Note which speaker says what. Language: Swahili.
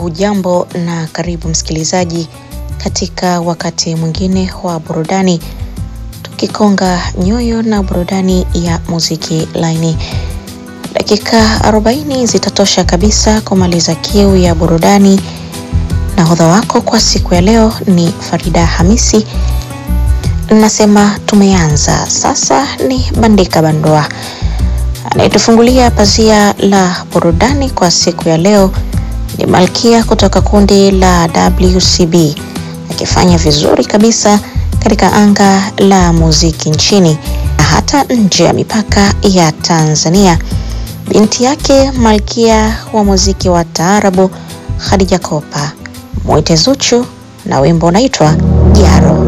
Speaker 1: Hujambo na karibu msikilizaji katika wakati mwingine wa burudani, tukikonga nyoyo na burudani ya muziki laini. Dakika 40 zitatosha kabisa kumaliza kiu ya burudani. Nahodha wako kwa siku ya leo ni Farida Hamisi. Nasema tumeanza sasa, ni bandika bandua. Anayetufungulia pazia la burudani kwa siku ya leo ni Malkia kutoka kundi la WCB akifanya vizuri kabisa katika anga la muziki nchini na hata nje ya mipaka ya Tanzania. Binti yake Malkia wa muziki wa taarabu Khadija Kopa, mwite Zuchu na wimbo unaitwa Jaro.